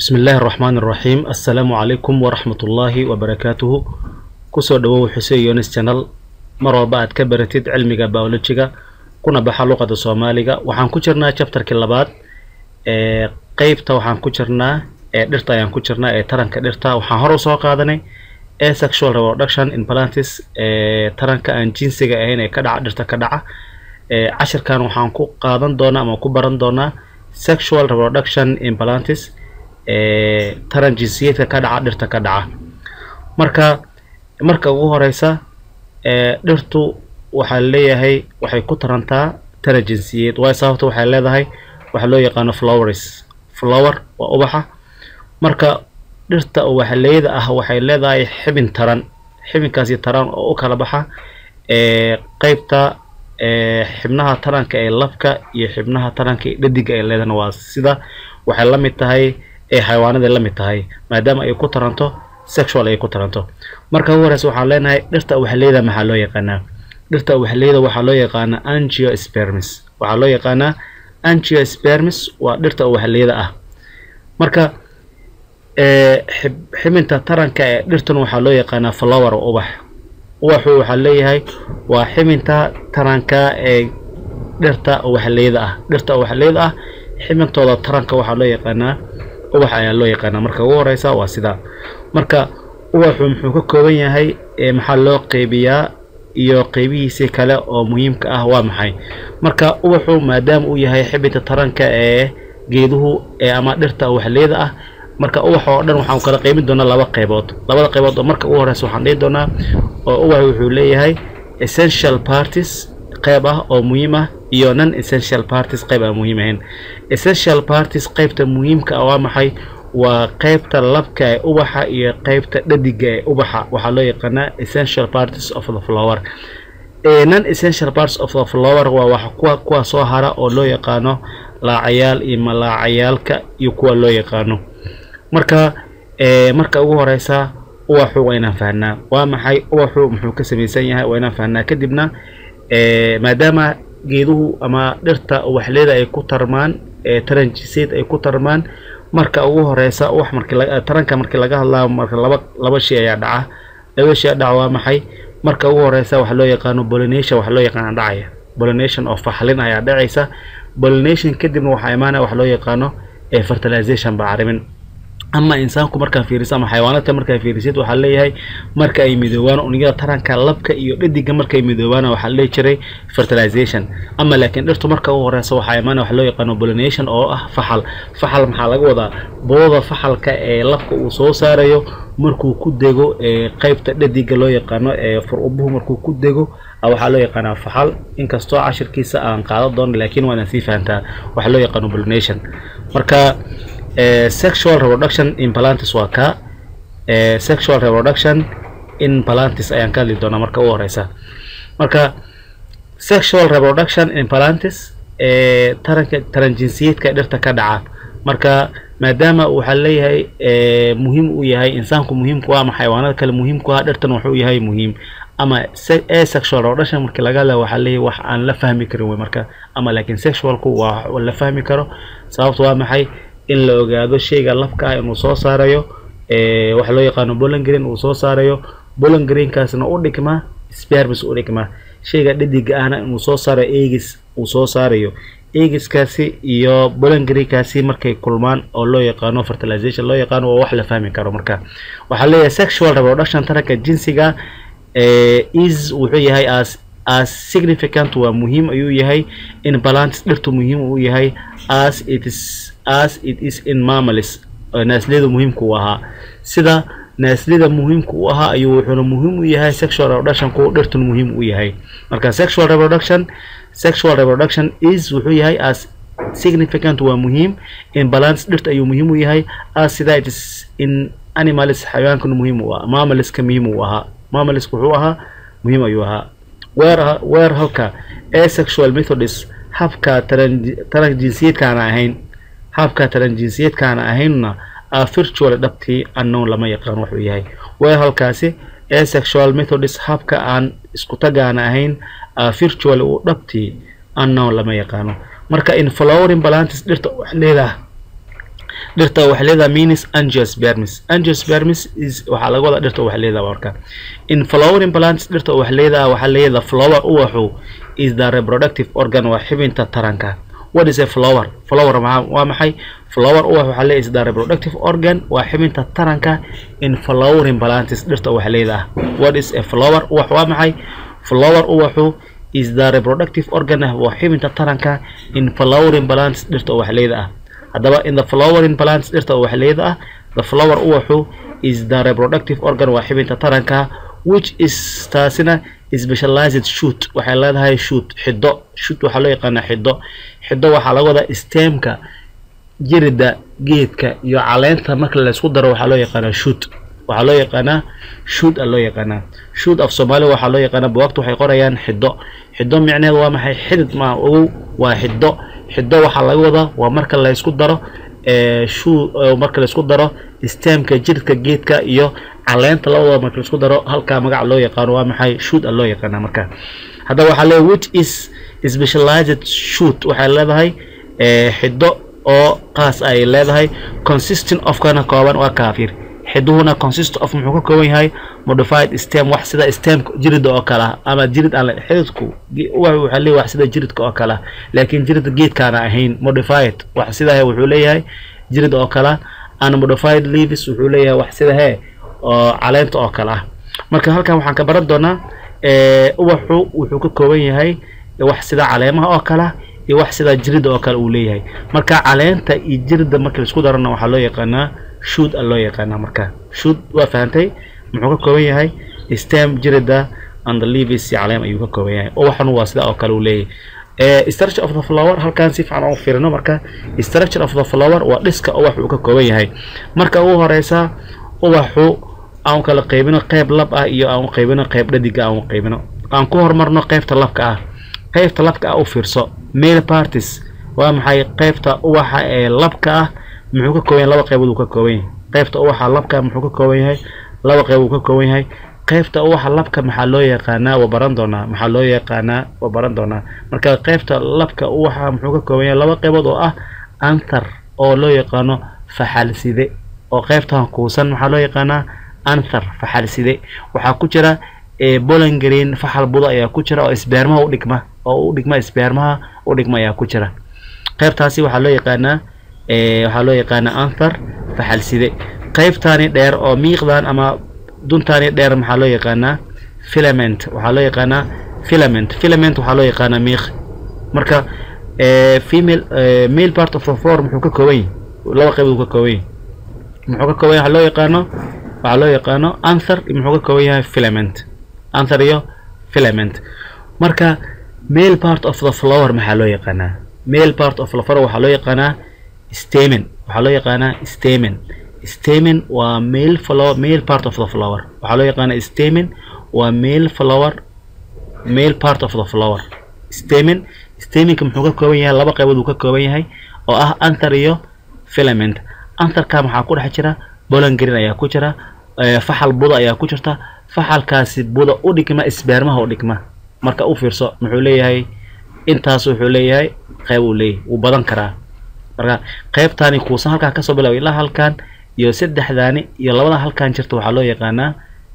bismi illaahi araxmaan araxiim assalaamu calaykum waraxmatullaahi wabarakaatuhu kusoo dhawow xuseen yonis channel mar walba aad ka baratid cilmiga biolojiga kuna baxa luqada soomaaliga waxaan ku jirnaa chapterkii labaad ee qeybta waxaan ku jirnaa ee dhirta ayaan ku jirnaa ee taranka dhirta waxaan hor usoo qaadanay ee sexual reproduction in plantis ee taranka aan jinsiga ahayn ee ka dhaca dhirta ka dhaca ee cashirkan waxaan ku qaadan doonaa ama ku baran doonaa sexual reproduction in plantis ee taran jinsiyeedka ka dhaca dhirta ka dhaca marka marka ugu horeysa ee dhirtu waxaa leeyahay waxay ku tarantaa taran jinsiyeed waayo sababta waxay leedahay waxa loo yaqaano flowers flower waa ubaxa marka dhirta ubaxleyda ah waxay leedahay xibin taran xibinkaasi taran oo u kala baxa ee qeybta ee xibnaha taranka ee labka iyo xibnaha taranka ee dhadiga ay leedahana waa sida waxay la mid tahay ee xayawaanaday la mid tahay maadaama ay ku taranto sexual ay ku taranto marka ugu horeysa waxaan leenahay dhirta ubaxleyda maxaa loo yaqaanaa dhirta ubaxleyda waxaa loo yaqaanaa angiospermis waxaa loo yaqaanaa angiospermis waa dhirta ubaxleyda ah marka ee xibinta taranka ee dhirtan waxaa loo yaqaanaa flower ubax ubaxu waxaa leeyahay waa xibinta taranka ee dhirta ubaxleyda ah dhirta ubaxleyda ah xibintooda taranka waxaa loo yaqaanaa ubax ayaa loo yaqaanaa marka ugu horeysa waa sidaa marka ubaxu muxuu ka kooban yahay ee maxaa loo qeybiyaa iyo qeybihiisii kale oo muhiimka ah waa maxay marka ubaxu maadaama uu yahay xibinta taranka ee geeduhu ee ama dhirta ubaxleyda ah marka ubax oo dhan waxaan kala qeybin doonaa laba qeybood labada qeybood oo marka ugu horeysa waxaan dhihi doonaa oo ubax wuxuu leeyahay essential parties qeyb ah oo muhiim ah iyo non essential parties qeyb aan muhiim ahayn essential parties qeybta muhiimka ah waa maxay waa qeybta labka ee ubaxa iyo qeybta dhadiga ee ubaxa waxaa loo yaqaanaa essential parties of the flower non essential parts of the flower waa wax kuwa kuwa soo hara oo loo yaqaano laacayaal iyo malaacayaalka iyo kuwa loo yaqaano marka marka ugu horeysa ubaxu waa inaan fahnaa waa maxay ubaxu muxuu ka samaysan yahay waa inaan fahnaa kadibna maadaama geeduhu ama dhirta ubaxleyda ay ku tarmaan taran jinsiyeed ay ku tarmaan marka ugu horeysa ubax markii taranka markii laga hadlaayo marka laba laba shay ayaa dhaca laba shay dhaca waa maxay marka ugu horeysa waxa loo yaqaano pollination waxa loo yaqaana dhacaya pollination oo faxlin ayaa dhacaysa pollination kadibna waxaa imaanaya waxa loo yaqaano fertilization bacrimin ama insaanku markaa fiiriso ama xayawaanaadka markaa fiirisid waxaa leeyahay marka ay midoobaan unugyada taranka labka iyo dhadiga markay midoobaan waxaa leehi jiray fertilization ama laakiin dhirtu marka ugu horeysa waxaa imaanaya waxa loo yaqaano pollination oo ah faxal faxal maxaa laga wadaa booda faxalka ee labka uu soo saarayo markuu ku dego ee qeybta dhadiga loo yaqaano ee fur-ubuhu markuu ku dego waxaa loo yaqaanaa faxal inkastoo cashirkiisa aan qaadan doono laakiin waana sii fahantaa waxaa loo yaqaano pollination marka sexual reproduction in plantis waa ka sexual reproduction in plantis ayaan ka hadli doonaa marka ugu horeysa marka sexual reproduction in plantis ee taranka taran jinsiyeedka dhirta ka dhaca marka maadaama waxaa leeyahay muhiim uu yahay insaanku muhiimku ah ama xayawaanada kale muhiimku ah dhirtan wuxuu yahay muhiim ama e sexual reproduction markii laga hadlaya waxaa leeyahay wax aan la fahmi karin wey marka ama laakiin sexualku waa la fahmi karo sababta waa maxay in la ogaado shayga labka ah inuu soo saarayo waxa loo yaqaano bolon green uu soo saarayo bolon greenkaasna u dhigma spermis u dhigma shayga dhadiga ahna inuu soo saarayo egis uu soo saarayo egiskaasi iyo bolon greenkaasi markay kulmaan oo loo yaqaano fertilization loo yaqaano waa wax la fahmi karo marka waxaa leeyahay sexual reproduction taranka jinsiga is wuxuu yahay as as significant waa muhiim ayuu yahay in balance dhirtu muhiim uu yahay as it is as it is in mammals naasliyada muhiimka u ahaa sida naasliyada muhiimka u ahaa ayuu wuxuuna muhiim u yahay sexual reproductionku dhirtun muhiim u yahay marka sexual reproduction sexual reproduction is wuxuu yahay as significant waa muhiim in balance dhirta ayuu muhiim u yahay as sida it is in animals xayawaankuna muhiim u ah mammaliska muhiim u ahaa mammaliska wuxuu ahaa muhiim ayuu ahaa weer weer halka asexual methods habka taran jinsiyeedkaana ahayn habka taran jinsiyeedkaana ahaynna a virtual dhabtii unknown lama yaqaan wuxuu yahay weer halkaasi asexual methods habka aan isku tagaana ahayn a virtual u dhabtii unknown lama yaqaano marka in flowering balantis dhirta wax leedaha dhirta waxay leedahay means angiospermis angiospermis is waxaa laga wadaa dhirta waxay leedahay marka in flowering plants dhirta waxay leedahay waxaa leedahay flower uwaxu is the reproductive organ waa xibinta taranka what is a flower flower waa maxay flower uwax waxaa leedahay is the reproductive organ waa xibinta taranka in flowering plants dhirta waxay leedahay what is a flower uwax waa maxay flower uwaxu is the reproductive organ waa xibinta taranka in flowering plants dhirta waxay leedahay haddaba in the flowering plants dhirta waxay leedahay the flower uwaxu is the reproductive organ waa xibinta taranka which is taasina specialized shoot waxay leedahay shoot xiddo shoot waxaa loo yaqaanaa xiddo xiddo waxaa laga wadaa stemka jirida geedka iyo caleenta marka laysku daro waxaa loo yaqaanaa shoot waxaa loo yaqaanaa shoot a loo yaqaanaa shoot af soomaaliya waxaa loo yaqaanaa buwaagta waxay qorayaan xiddo xiddo micneheed waa maxay xidid maa ogow waa xiddo xiddo waxaa laga wadaa waa marka laysku daro shuu marka laysku daro stemka jiridka geedka iyo caleenta labadooda marka laisku daro halkaa magac loo yaqaano waa maxay shoot a loo yaqaana marka haddaba waxaa leeyahay which is specialized shoot waxay leedahay xiddo oo qaas ay leedahay consistent of kana kooban waa kaafir xiduhuna consist of muxuu ka kooban yahay modified stem wax sida stem jirida oo kale ah ama jirid aan xididku waxaa leeyahay wax sida jiridka oo kale ah laakiin jirida geedkaana ahayn modified wax sida wuxuu leeyahay jirid oo kale and modified leaves wuxuu leeyahay wax sida hee oo caleenta oo kale ah marka halkan waxaan ka baran doonaa ubaxu wuxuu ka kooban yahay wax sida caleemaha oo kale ah iyo wax sida jirida oo kale uu leeyahay marka caleenta iyo jirida marka laisku darana waxaa loo yaqaanaa shoot a loo yaqaanaa marka shoot waa fahantay muxuu ka kooban yahay stem jirida and the leaves iyo caleem ayuu ka kooban yahay ubaxuna waa sida oo kale uu leeyahay structure of the flower halkan si fiican oo fiirino marka structure of the flower waa dhiska ubax uu ka kooban yahay marka ugu horeysa ubaxu aan kala qaybino qayb lab ah iyo aan qaybino qayb dhadiga aan qaybino aan ku horumarno qaybta labka ah qaybta labka ah u fiirso male parties waa maxay qaybta ubaxa ee labka ah muxuu ka kooban yahay laba qaybood uu ka kooban yahay qaybta ubaxa labka muxuu ka kooban yahay laba qayb uu ka kooban yahay qaybta ubaxa labka maxaa loo yaqaanaa waa baran doonaa maxaa loo yaqaanaa waa baran doonaa marka qaybta labka ubaxa muxuu ka kooban yahay laba qaybood oo ah anthar oo loo yaqaano faxalside oo qaybtan kuusan maxaa loo yaqaanaa anthar faxalside waxaa ku jira bolangreen faxal budo ayaa ku jira oo isbeermaha u dhigma oo u dhigma isbeermaha u dhigma ayaa ku jira qaybtaasi waxaa loo yaqaanaa waxaa loo yaqaanaa anthar faxalside qaybtaani dheer oo miiqdan ama duntaani dheer maxaa loo yaqaanaa filament waxaa loo yaqaanaa filament filament waxaa loo yaqaanaa miiq marka female male part of the floor muxuu ka kooban yahay laba qaybood uu ka kooban yahay muxuu ka kooban yahay waxaa loo yaqaano waxaa loo yaqaano anthar muxuu ka kooban yahay filament anthar iyo filament marka male part of the flower maxaa loo yaqaanaa male part of the flower waxaa loo yaqaanaa stamen waxaa loo yaqaanaa stamen stamen waa male flower male part of the flower waxaa loo yaqaanaa stamen waa male flower male part of the flower stamen stamenka muxuu ka kooban yahay laba qaybood uu ka kooban yahay oo ah anthar iyo filament antharka maxaa ku dhex jira bolangreen ayaa ku jira faxal buda ayaa ku jirta faxalkaasi buda u dhigma isbeermaha u dhigma marka u fiirso muxuu leeyahay intaas wuxuu leeyahay qayb uu leeyahay wuu badan karaa marka qaybtaani kuusan halkaa kasoo bilaaba ilaa halkan iyo saddexdaani iyo labada halkan jirta waxaa loo yaqaanaa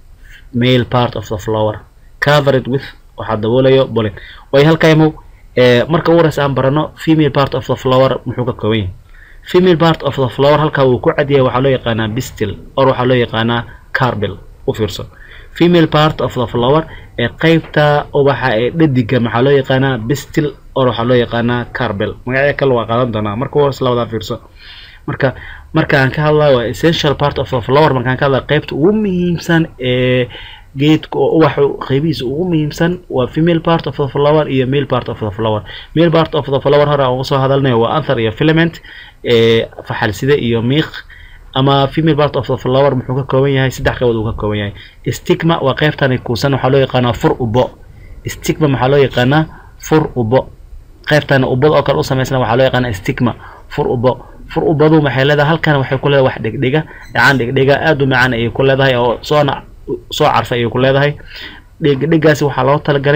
male part of the flower covered with waxaa daboolayo bolin way halkaymo marka ugu horeysa aan barano female part of the flower muxuu ka kooban yahay female part of the flower halkaa wuu ku cadyahay waxaa loo yaqaanaa bistil or waxaa loo yaqaanaa carbel u fiirso female part of the flower ee qaybta ubaxa ee dhadiga maxaa loo yaqaanaa bistil or waxaa loo yaqaanaa carbel magacyo kale waa qaadan doonaa marka ugu horeysa labadaa fiirso marka markaan ka hadlayo waa essential part of the flower markaan ka hadlayo qaybta ugu muhiimsan ee geedka oo ubaxa qaybihiisa ugu muhiimsan waa female part of the flower iyo male part of the flower male part of the flower hore aan uga soo hadalnayo waa anthar iyo filament ee faxalside iyo miiq ama female part of the flower muxuu ka kooban yahay saddex qaybood uu ka kooban yahay stigma waa qaybtani kuusan waxaa loo yaqaanaa fur ubo stigma maxaa loo yaqaanaa fur ubo qaybtani ubada oo kale u samaysana waxaa loo yaqaanaa stigma fur ubo fur ubadu maxay leedahay halkan waxay ku leedahay wax dhegdhega dhacaan dhegdhega aad u macaan ayay ku leedahay oo soona soo carfay ayay ku leedahay dhegdhegaasi waxaa loo talagalay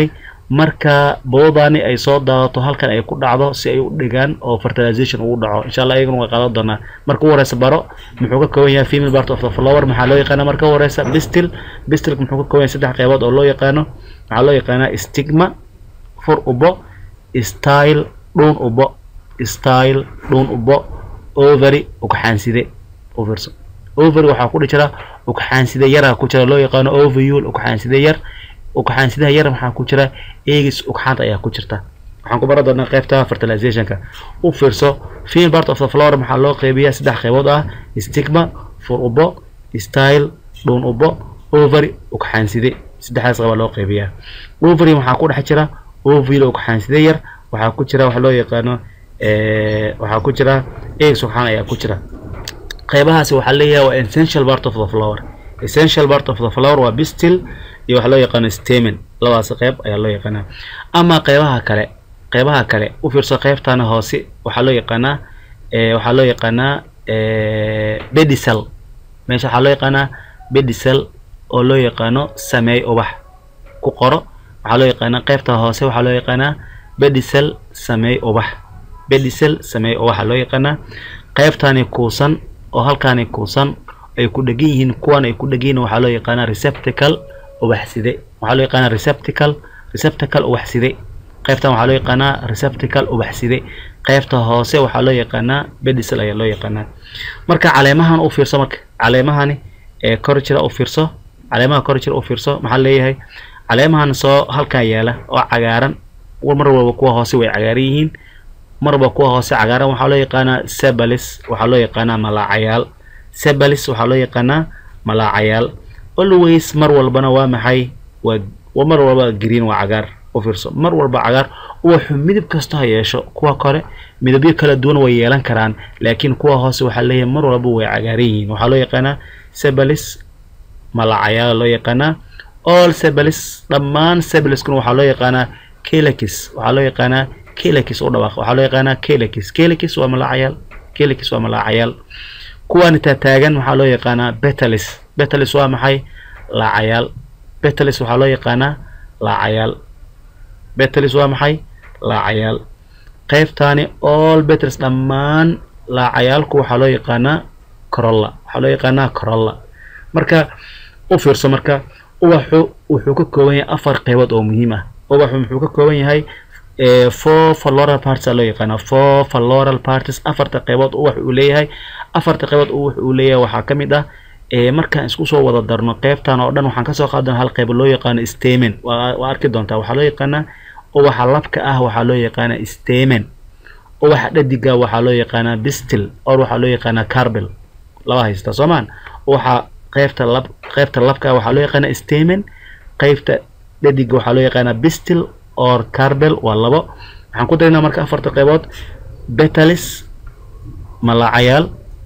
marka boodani ay soo daadato halkan ay ku dhacdo si ay u dhigaan oo fertilization ugu dhaco insha allah iyaguna way qaadan doonaa marka u horeysa baro muxuu ka kooban yahay female part of the flower maxaa loo yaqaana marka u horeysa bistil bistilka muxuu ka kooban yahay saddex qeybood oo loo yaqaano waxaa loo yaqaanaa stigma fur ubo style dhuun ubo style dhuun ubo ovary ugxaanside overso ovary waxaa ku jira ugxaanside yaraa ku jira loo yaqaano ovule ugxaanside yar ugxaansidaha yar maxaa ku jira egis ugxaanta ayaa ku jirta waxaan ku baran doonaa qaybta fertilizationka u fiirso female part of the flower maxaa loo qeybiyaa saddex qeybood ah stigma fur ubo style dhuun ubo ovary ugxaanside saddexdaas qaba loo qeybiyaa ovary waxaa ku dhex jira ovule ugxaanside yar waxaa ku jira waxa loo yaqaano waxaa ku jira egis ugxaan ayaa ku jira qeybahaasi waxaa leeyahay waa essential part of the flower essential part of the flower waa bistil iyo waxaa loo yaqaano stamen labadaas qeyb ayaa loo yaqaanaa ama qeybaha kale qeybaha kale u fiirso qeybtana hoose waxaa loo yaqaanaa waxaa loo yaqaanaa bedicel meesha waxaa loo yaqaanaa bedicel oo loo yaqaano sameey ubax ku qoro waxaa loo yaqaanaa qeybta hoose waxaa loo yaqaanaa bedicel sameey ubax bedicel sameey ubaxa loo yaqaanaa qeybtani kuusan oo halkaani kuusan ay ku dhegan yihiin kuwan ay ku dhegan yihiin waxaa loo yaqaanaa receptacle ubaxside waxaa loo yaqaanaa receptacle receptacle ubaxside qaybtan waxaa loo yaqaanaa receptacle ubaxside qaybta hoose waxaa loo yaqaanaa bedicel ayaa loo yaqaanaa marka caleemahan u fiirso marka caleemahani ee kor jira u fiirso caleemaha kor jira u fiirso maxaa leeyahay caleemahan soo halkan yaala oo cagaaran mar walba kuwa hoose way cagaaran yihiin mar walba kuwa hoose cagaaran waxaa loo yaqaanaa sebalis waxaa loo yaqaanaa malaacayaal sebalis waxaa loo yaqaanaa malaacayaal always mar walbana waa maxay waa mar walba green waa cagaar u fiirso mar walba cagaar uwaxu midab kasta ha yeesho kuwa kore midabyo kala duwan way yeelan karaan laakiin kuwa hoose waxaa leeyahay mar walba way cagaaran yihiin waxaa loo yaqaanaa sebalis malaacayaal loo yaqaanaa all sebalis dhammaan sebaliskuna waxaa loo yaqaanaa kelakis waxaa loo yaqaanaa kelakis u dhawaaq waxaa loo yaqaanaa kelakis kelakis waa malaacayaal kelakis waa malaacayaal kuwani taataagan waxaa loo yaqaanaa betalis betalis waa maxay laacayaal betalis waxaa loo yaqaanaa laacayaal betalis waa maxay laacayaal qaybtaani all betalis dhammaan laacayaalku waxaa loo yaqaanaa corolla waxaa loo yaqaanaa corolla marka u fiirso marka ubaxu wuxuu ka kooban yahay afar qeybood oo muhiim ah ubaxu muxuu ka kooban yahay four floral parties aa loo yaqaanaa four floral parties afarta qeybood ubax uu leeyahay afarta qeybood ubax uu leeyahay waxaa ka mid ah markaan isku soo wada darno qeybtan oo dhan waxaan kasoo qaadana hal qeyb loo yaqaano stamen waa arki doontaa waxaa loo yaqaanaa ubaxa labka ah waxaa loo yaqaanaa stamen ubaxa dhadiga waxaa loo yaqaanaa bistil or waxaa loo yaqaanaa carbel laba haysta soomaan ubaxa qeybta lab qeybta labka ah waxaa loo yaqaanaa stamen qeybta dhadiga waxaa loo yaqaanaa bistil or carbel waa labo waxaan ku darinaa marka afarta qeybood betalis malaacayaal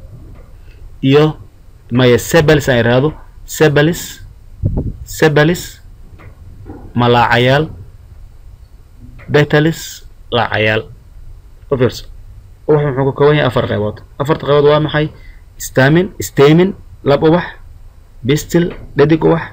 iyo maya sebalis aan iraahdo sebalis sebalis malaacayaal betalis laacayaal u fiirso ubax muxuu ka kooban yahay afar qeybood afarta qeybood waa maxay stamin stamin lab ubax bistil dhadig ubax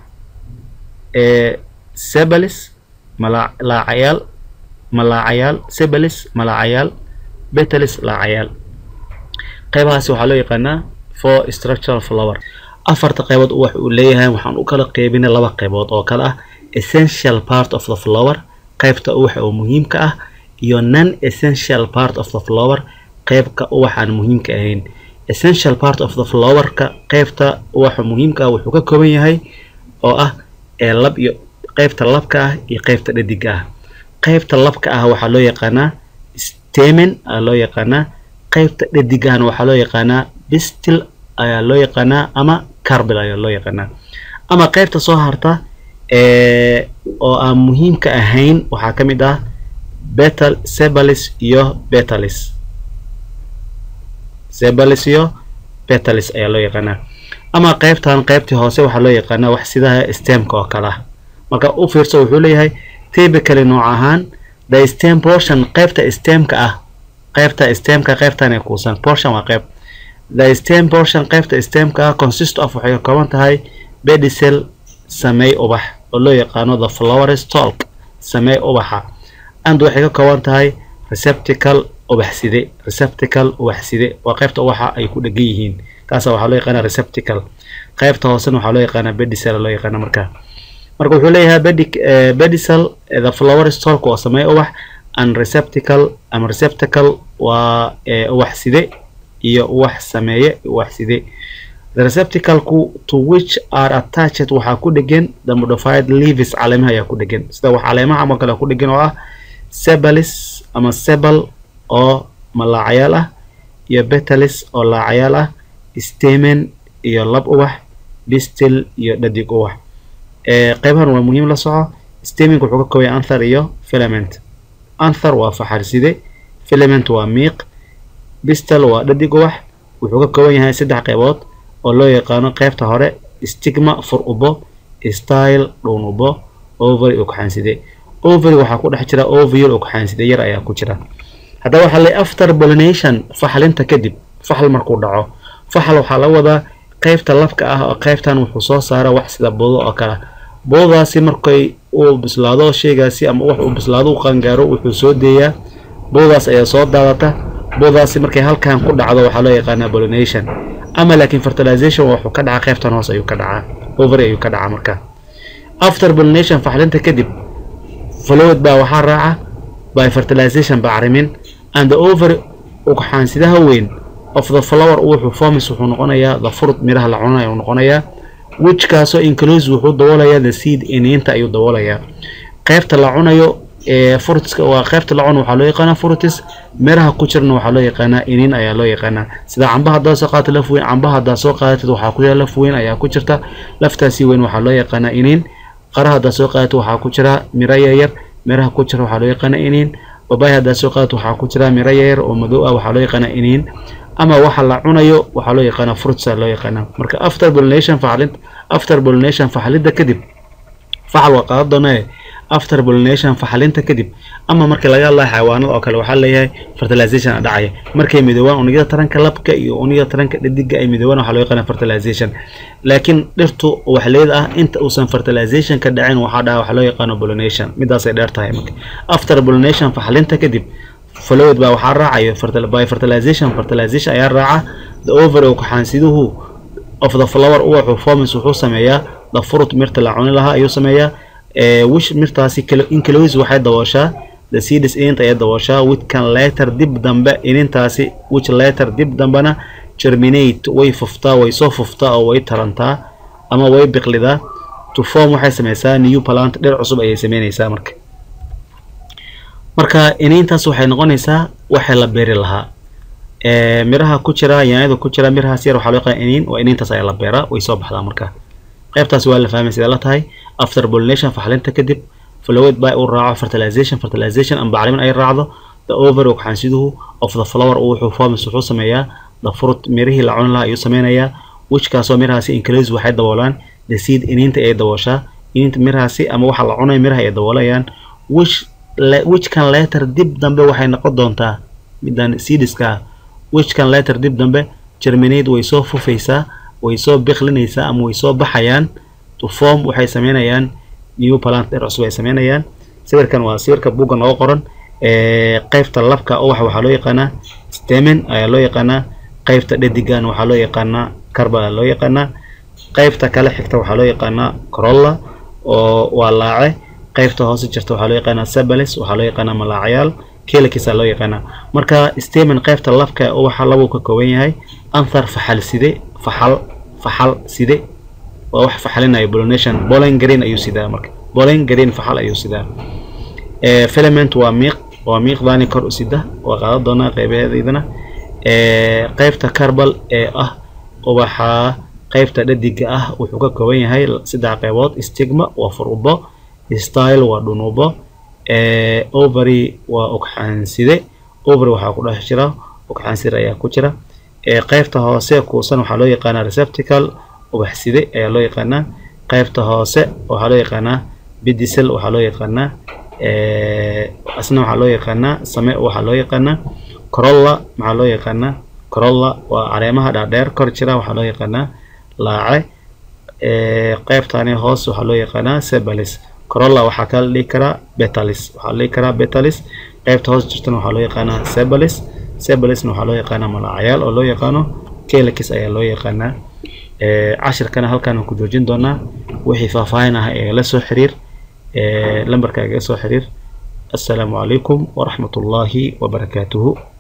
sebalis malaacayaal malaacayaal sebalis malaacayaal betalis laacayaal qeybahaasi waxaa loo yaqaanaa for structural flower afarta qeybood wax uu leeyahay waxaan u kala qeybinay laba qeybood oo kale ah essential part of the flower qeybta uwaxa oo muhiimka ah iyo non essential part of the flower qeybka uwaxaan muhiimka ahayn essential part of the flowerka qeybta uwaxa muhiimka ah wuxuu ka kooban yahay oo ah ee lab iyo qeybta labka ah iyo qeybta dhadiga ah qeybta labka ah waxaa loo yaqaanaa stamen aa loo yaqaanaa qeybta dhadigahana waxaa loo yaqaanaa bistil ayaa loo yaqaanaa ama carbel ayaa loo yaqaanaa ama qeybta soo harta oo aan muhiimka ahayn waxaa ka mid ah betal sebalis iyo betalis sebalis iyo betalis ayaa loo yaqaanaa ama qeybtan qeybtii hoose waxaa loo yaqaanaa wax sidaha stemka oo kale ah marka u fiirso wuxuu leeyahay typically nooc ahaan the stem portion qeybta stemka ah qeybta stemka qeybtan ee kuusan portion waa qeyb the stem portion qeybta stemka ah consist of waxay ka kooban tahay bedicel sameey ubax oo loo yaqaano the flower stalk samee ubaxa and waxay ka kooban tahay receptacle ubaxside receptacle ubaxside waa qaybta ubaxa ay ku dhegan yihiin kaasa waxaa loo yaqaana receptacle qaybta hoosena waxaa loo yaqaana bedicel loo yaqaana marka marka wuxuu leeyahay bedic bedicel the flower stalk waa samee ubax and receptacle ama receptacle waa ubax side iyo ubax sameeye ubax side the receptacleku to which are attached waxaa ku dhegan the modified leaves caleemaha ayaa ku dhegan sida wax caleemaha ama kale ku dhegan oo ah sebalis ama sebal oo malaacayaal ah iyo betalis oo laacayaal ah stamen iyo lab ubax distil iyo dhadig ubax qeybahan waa muhiim la soco staminka wuxuu ka koobaya anthar iyo filament anthar waa faxarside filament waa miiq distal waa dhadig ubax wuxuu ka kooban yahay saddex qeybood oo loo yaqaano qeybta hore stigma fur ubo style dhuun ubo ovary ugxaanside ovary waxaa ku dhex jira ovule ugxaanside yar ayaa ku jira haddaba waxaa le after pollination faxlinta kadib faxl markuu dhaco faxal waxaa laga wadaa qeybta labka ah oo qeybtan wuxuu soo saara wax sida budo oo kale budadaasi markay uu bislaado sheygaasi ama wax uu bislaado u qaangaaro wuxuu soo deeyaa budadaas ayaa soo daadata budadaasi markay halkan ku dhacdo waxaa loo yaqaanaa pollination ama laakiin fertilization wuxuu ka dhacaa qeybtan hoos ayuu ka dhacaa ovary ayuu ka dhacaa marka after pollination faxlinta kadib fluid baa waxaa raaca by fertilization bacrimin and the ovary ugxaansidaha weyn of the flower wuxuu formis wuxuu noqonayaa the fruit miraha la cunanayo noqonayaa whichkaasoo inclose wuxuu daboolayaa the seed iniinta ayuu daboolayaa qeybta la cunayo ee fruitska waa qeybta la cuno waxaa loo yaqaanaa fruitis miraha ku jirna waxaa loo yaqaanaa iniin ayaa loo yaqaanaa sida cambaha haddaad soo qaadata laf weyn cambaha haddaad soo qaadatid waxaa ku jira laf weyn ayaa ku jirta laftaasi weyn waxaa loo yaqaanaa iniin qaraha haddaad soo qaadato waxaa ku jira miro yaryar miraha ku jira waxaa loo yaqaanaa iniin babaay haddaad soo qaadato waxaa ku jira miro yaryar oo madow ah waxaa loo yaqaanaa iniin ama waxa la cunayo waxaa loo yaqaanaa fruitsa loo yaqaanaa marka after pollination faxlid after pollination faxlidda kadib faxal waa qaadan doonaa after pollination faxalinta kadib ama markii laga hadlayo xayawaanada oo kale waxaa leeyahay fertilization a dhacaya markay midoobaan unugyada taranka labka iyo unugyada taranka dhadiga ay midoobaan waxaa loo yaqaana fertilization laakiin dhirtu waxleed ah inta uusan fertilization ka dhacin waxaa dhaca waxaa loo yaqaano pollination midaasay dheer tahay marka after pollination faxalinta kadib fluid baa waxaa raacayo by fertilization fertilization ayaa raaca the ovary ugxaansiduhu of the flower uwaxu formis wuxuu sameeyaa the fruit mirta la cuni lahaa ayuu sameeyaa wish mirtaasi inclose waxay dabooshaa the seeds ininta ayay dabooshaa which can later dib dambe inintaasi which later dib dambena germinate way fuftaa way soo fuftaa oo way tarantaa ama way biqlidaa to form waxay sameysaa new plant dhir cusub ayay sameyneysaa marka marka iniintaas waxay noqonaysaa waxay la beeri lahaa miraha ku jira yaanyada ku jira mirahaas yar waxaa loo yaqaan iniin waa iniintaas ayaa la beeraa way soo baxdaa marka qaybtaas waa la fahmay sidee la tahay after pollination faxlinta kadib fluid by uu raaco fertilization fertilization ama bacrimin ay raacdo the ovary ugxaansiduhu of the flower wuxuu formis wuxuu sameeyaa the fruit mirihii la cuni lahaa ayuu sameynayaa whichkaasoo mirahaasi inclose waxay daboolaan the seed iniinta ay dabooshaa iniinta mirahaasi ama waxa la cunay miraha ay daboolayaan which whichkan letter dib dambe waxay noqon doontaa midan seediska whichkan letter dib dambe germinate way soo fufaysaa way soo biqlinaysaa ama way soo baxayaan to form waxay sameynayaan new plant dhir cusub ay sameynayaan sawirkan waa sawirka buugga nooga qoran qeybta labka uwaxa waxaa loo yaqaanaa stamen ayaa loo yaqaanaa qeybta dhadigan waxaa loo yaqaanaa carba loo yaqaanaa qeybta kale xigta waxaa loo yaqaanaa corolla oo waa laace qeybta hoose jirta waxaa loo yaqaanaa sabalis waxaa loo yaqaanaa malaacayaal keelkiisa loo yaqaanaa marka stamen qeybta labka uwaxa labuu ka kooban yahay anthar faxal side faxal faxal side waa wax faxalinayo pollination pollen green ayuu sidaa marka pollen green faxal ayuu sidaa filament waa miiq waa miiqdaani kor u sida waa qaadan doonaa qeybaheedaydana qeybta carbal ee ah ubaxa qeybta dhadiga ah wuxuu ka kooban yahay saddex qeybood stigma waa furubo style waa dhunubo ovary waa ugxaanside ovary waxaa ku dhex jira ugxaanside ayaa ku jira qeybta hoose kuusan waxaa loo yaqaanaa receptacle ubaxside ayaa loo yaqaanaa qeybta hoose waxaa loo yaqaanaa bidicel waxaa loo yaqaanaa asna waxaa loo yaqaanaa same waxaa loo yaqaanaa corolla maxaa loo yaqaanaa corolla waa caleemaha dhaadheer kor jira waxaa loo yaqaanaa laace qeybtani hoos waxaa loo yaqaanaa sebalis corolla waxaa kala dhihi karaa betalis waxaa la dhihi karaa betalis qaybta hoos jirtana waxaa loo yaqaanaa sebalis sebalisna waxaa loo yaqaanaa malaacayaal oo loo yaqaano kelakis ayaa loo yaqaanaa cashirkana halkaan ku joojin doonaa wixii faahfaahin ah ee la soo xiriir lambarka igaga soo xiriir assalaamu calaykum waraxmat ullaahi wabarakaatuhu